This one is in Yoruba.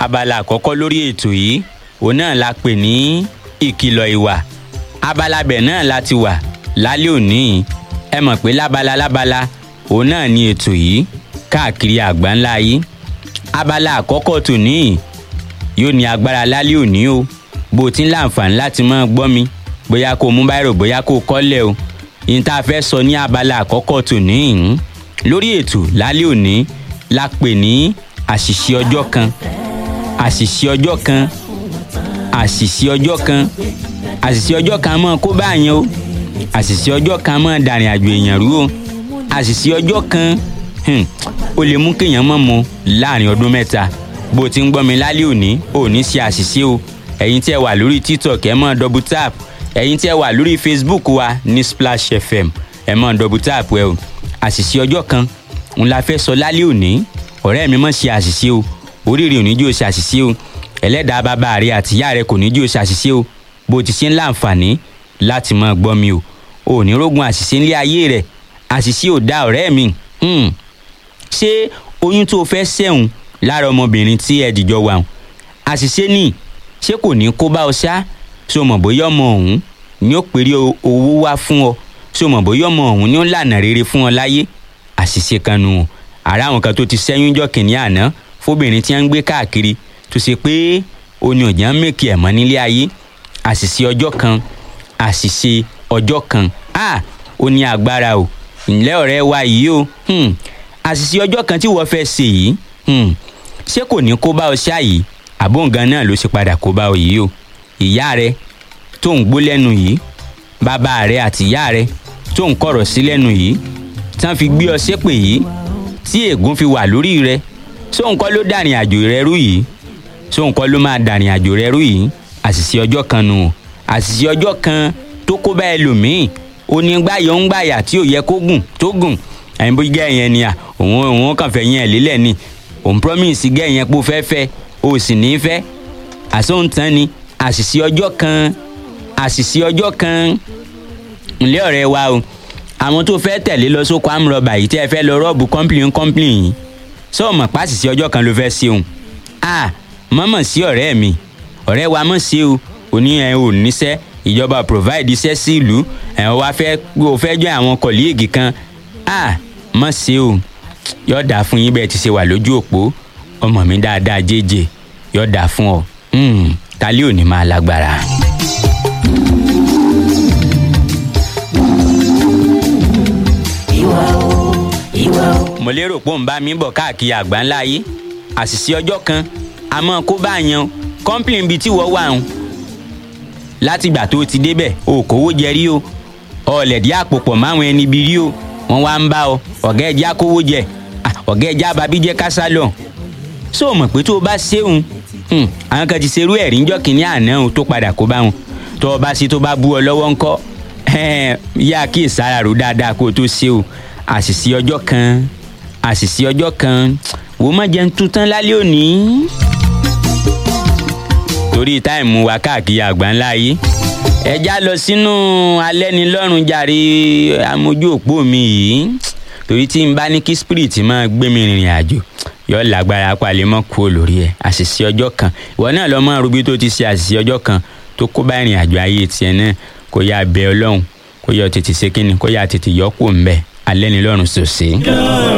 abala àkọ́kọ́ lórí ètò yìí òun náà la pè ní ìkìlọ̀ ìwà abala bẹ̀ náà la ti wà lálẹ́ òní ẹ mọ̀ pé lábala lábala òun náà ni ètò yìí káàkiri àgbáńlá yìí abala àkọ́kọ́ tòní yóò ní agbára lálẹ́ òní o bó o ti ń láǹfààní láti máa gbọ́ mi bóyá kó o mú báyìí bóyá kó o kọ́lẹ̀ o yìí tá a fẹ́ sọ ní abala àkọ́kọ́ tòní yìí lórí ètò lálẹ́ òní la pè ní àṣìṣe ọjọ́ kan àṣìṣe ọjọ́ kan àṣìṣe ọjọ́ kan àṣìṣe ọjọ́ kan máa kó báyẹn o àṣìṣe ọjọ́ kan máa dàrin àjò èèyàn rú o àṣìṣe ọjọ́ kan hmm, ó lè mú kéèyàn mọ̀ mọ́ láàrin ọdún mẹ́ta bó o ti ń gbọ́ mi lálẹ́ òní ò ní ṣe àṣìṣe o ẹ̀yin tí ẹ wà lórí tiktok ẹ mọ̀ double tap ẹ̀yin tí ẹ wà lórí facebook wa ní splash fm ẹ mọ̀ double tap ẹ o àṣìṣe ọjọ́ kan ń la fẹ́ sọ lálẹ́ òní ọ̀rẹ́ mi mọ̀ ṣe àṣìṣe o oríire òní jò ṣe àṣìṣe o ẹlẹ́dàá bàbá rẹ àti ìyá rẹ kò ní jò ṣe àṣìṣe o bó ti ṣe ń láǹfààní láti máa gbọ́ mi o ò ní rógun àṣìṣe ńlé ayé rẹ àṣìṣe ò dá ọ̀rẹ́ mi hmm. ṣé oyún tó fẹ́ sẹ́hùn lára ọmọbìnrin tí ẹ dìjọ wà hùn àṣìṣe ní ṣé kò ní kó bá ọ ṣá ṣé o mọ̀ bóyá ọmọ ọ̀hún ni ó pèrè owó wá fún ọ ṣé o mọ̀ bóyá ọmọ ọ̀hún ni ó lànà rere fún ọ láyé àṣìṣe kan nù ọ́ àrà àwọn kan tó ti sẹ́yún jọ kìnìún àná fóbìnrin tí wọ́n ń gbé káàkiri tó ṣe pé oní ọ̀jà ń mèkì ẹ̀mọ́ nílé ayé àṣìṣe ọjọ́ kan àṣìṣe ọjọ́ kan a ó ní agbára o ǹlẹ́ ọ̀rẹ́ wa yìí o hmm. àṣìṣe ọjọ́ kan tí wọ́n fẹ́ ṣe yìí hmm. ṣé kò ní kó bá ọ ṣá yìí àbóǹgan náà ló ṣe padà kó bá ọ yìí o ìyá rẹ tó ń gbó lẹ́nu yìí bàbá rẹ àti ìyá rẹ tó ń kọ̀rọ̀ sí lẹ́nu yìí tán fi gbé ọ ṣépè yìí tí ègún fi wà lórí rẹ sóun kọ́ ló dàrin àjò rẹ rú yìí sóun kọ́ ló máa dàrin àjò rẹ rú yìí àṣìṣe ọjọ́ kan nù àṣìṣe ọjọ́ kan tó kó bá ẹlòmíì onígbàyọ̀ ń gbàyà tí ò yẹ kó gùn tó gùn ẹ̀yin bó gẹ́ ẹ̀yẹn ni à òun òun kàn fẹ́ yẹn ẹ̀ lélẹ̀ ni òun promise gẹ́ ẹ̀yẹn pé ó fẹ́ fẹ́ o sì ní fẹ́ àsóǹtán ni àṣìṣe ọjọ́ kan àṣìṣe ọjọ́ kan ńlẹ́ ọ̀rẹ́ wa o àwọn tó fẹ́ tẹ̀lé lọ sóko amúrọ̀bà yìí tẹ́ ẹ fẹ́ lọ rọ́ọ̀bù kọ́ńpìlì kọ́ńpìlì yìí sọ mọ̀ pàṣìṣe ọjọ́ kan ló fẹ́ ṣe òun a mọ̀mọ̀ sí ọ̀rẹ́ mi ọ̀rẹ́ wa mọ̀ sí o òní ẹ̀ ò níṣẹ́ ìjọba provide iṣẹ́ sí ìlú ẹ̀ wá fẹ́ o fẹ́ jọ àwọn kọ̀líìgì kan a mọ̀ sí o yóò dà fún yín bẹ́ẹ̀ ti ṣe wà lójú òpó ọmọ mi dáadáa jẹ́jẹ́ yóò dà fún ọ tálí ò ní máa lágbára. mo lérò pé òun bá mi bọ̀ káàkiri àgbáńlá yìí àṣìṣe ọjọ́ kan àmọ́ kó bá yan kọ́ńpìlì ibi tí wọ́n wà ń látìgbà tó ti débẹ̀ o kówó jẹ rí o ọ̀lẹ̀dí àpòpọ̀ máwọn ẹni bí rí o wọ́n wá ń bá ọ ọ̀gá ẹja kówó jẹ ọ̀gá ẹja babí jẹ́ kásálọ̀ ṣó o mọ̀ pé tó o bá ṣéun àwọn kan ti ṣerú ẹ̀rí ńjọ́ kìíní àná o tó padà kó bá wọn tó o bá ṣe tó bá bú ọ lọ́wọ́ ńkọ́ yá kí ìsára rò dáadáa kó o tó ṣe o àṣìṣe ọjọ́ kan àṣìṣe ọjọ́ kan wò má jẹun tuntun lálẹ́ òní. torí táìmù wa káàkiri àgbáńlá yìí ẹja lọ sínú alẹ́nilọ́rùn jàre amójú òpó mi yìí torí tí n bá ní kí spirit máa gbé mi rìnrìn àjò yọ lágbára palẹ̀ mọ́ kú olórí ẹ̀ àṣìṣe ọjọ́ kan ìwọ náà lọ mọ́ rubí tó ti ṣe àṣìṣe ọjọ́ kan tó kó bá ìrìn àjò ayé tiẹ̀ náà kó yá bẹ ọlọ́run kó yọ tètè ṣe kínni kó yá tètè yọ kó ń bẹ alẹ́nilọ́rùn sòsè.